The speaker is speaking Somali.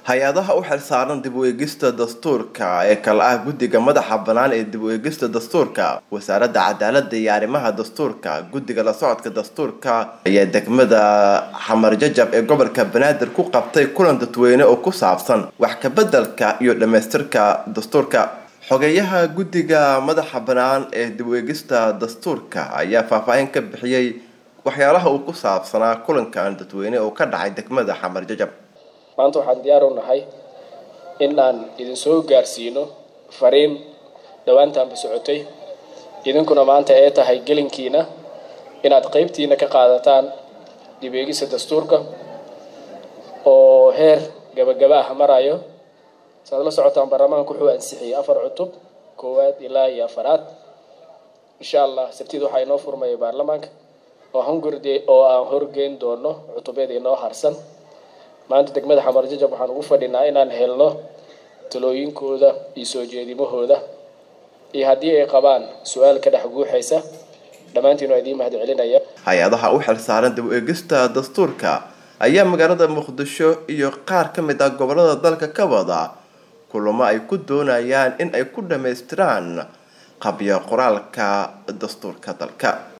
hay-adaha u xilsaaran dib u eegista dastuurka ee kale ah guddiga madaxa bannaan ee dib u eegista dastuurka wasaaradda cadaaladda iyo arrimaha dastuurka guddiga la socodka dastuurka ayaa degmada xamar jajab ee gobolka banaadir ku qabtay kulan dadweyne oo ku saabsan wax kabeddelka iyo dhammaystirka dastuurka xogeyaha guddiga madaxa bannaan ee dib u eegista dastuurka ayaa faahfaahin ka bixiyey waxyaalaha uu ku saabsanaa kulankan dadweyne oo ka dhacay degmada xamar jajab maanta waxaan diyaar u nahay in aan idin soo gaarsiino fariin dhowaantaanba socotay idinkuna maanta ee tahay gelinkiina inaad qeybtiina ka qaadataan dib eegisa dastuurka oo heer gabagaba ah marayo saad la socotaan baarlamaanka wuxuu ansixiyey afar cutub koowaad ilaa iyo afaraad insha allah sabtida waxaa inoo furmaya baarlamaanka oo hungurde oo aan horgeyn doono cutubyada inoo harsan maanta degmada xamar jajab waxaan ugu fadhinaa inaan helno talooyinkooda iyo soo jeedimahooda iyo haddii ay qabaan su-aal ka dhex guuxaysa dhammaantiin waa idiin mahad celinaya hay-adaha u xilsaaran dib u eegista dastuurka ayaa magaalada muqdisho iyo qaar ka mid ah gobolada dalka ka wada kulamo ay ku doonayaan in ay ku dhammaystiraan qabyo qoraalka dastuurka dalka